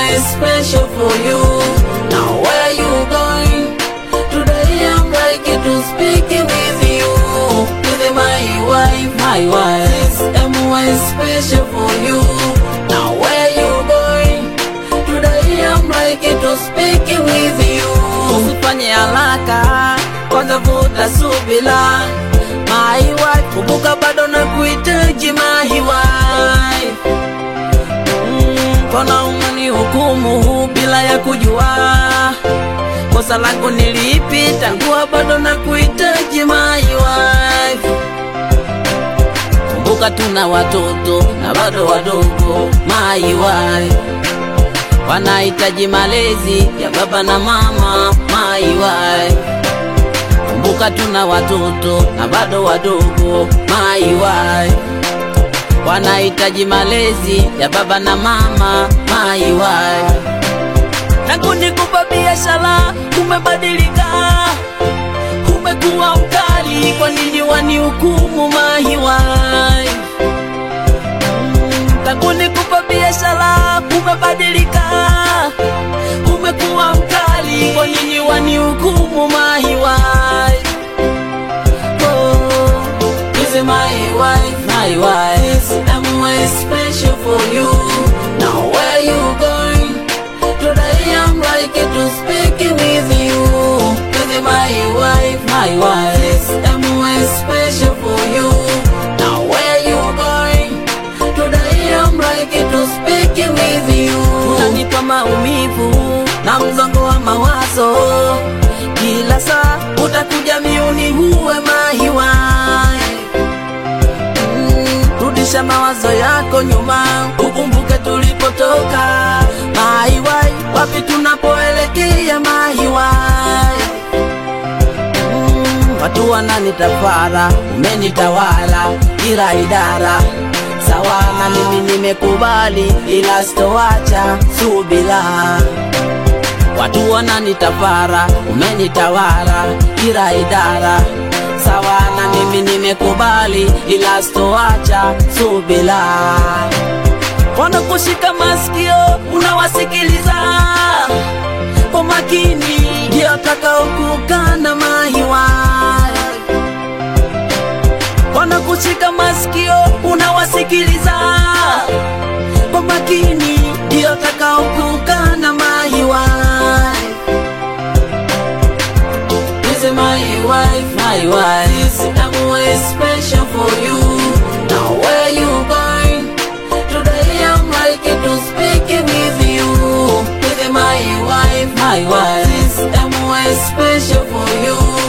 way special for you. Now where you going? Today I'm like to speaking with you. With my wife, my wife. This MY special for you. Now where you going? Today I'm like to speaking with you. Usifanye haraka, kwanza vuta subila. My wife, kumbuka bado na kuhitaji my wife. Mm, Mbona umani hukumu bila ya kujua kosa langu nilipita, nguwa bado na kuhitaji my wife. Kumbuka tuna watoto na bado wadogo, my wife wanahitaji malezi ya baba na mama, my wife. Kumbuka tuna watoto na bado wadogo, my wife wanahitaji malezi ya baba na mama, my wife. Tangu nikupa biashara umebadilika, umekuwa ukali, kwa nini wanihukumu my wife? Mm, Tangu nikupa biashara umebadilika, umekuwa mkali, kwa nini wanihukumu my wife? Oh, this is my wife, my wife. I'm way special for you. Now where you going? Today I'm like to speak with you. This is my wife, my wife. I'm way special for you. Now where you going? Today I'm like to speak with you. Unanipa maumivu na mzongo wa mawazo kila saa utakuja miuni huwe mahiwa mm, rudisha mawazo yako nyuma ukumbuke tulipotoka mahiwai wapi tunapoelekea mahiwai mm, watu wananitafara umenitawala kila idara sawa na mimi nimekubali ila sitoacha subila Watu wananitafara, umenitawala kila idara. Sawa na mimi nimekubali, ila sitoacha subila. Wanakushika masikio, unawasikiliza kwa makini, ndio atakaokukana mahiwa. Wanakushika masikio, unawasikiliza kwa makini, ndio atakaokukana mahiwa. This is my wife, my wife. This I'm way special for you. Now where you going? Today I'm like to speak with you. This is my wife, my wife. This I'm way special for you.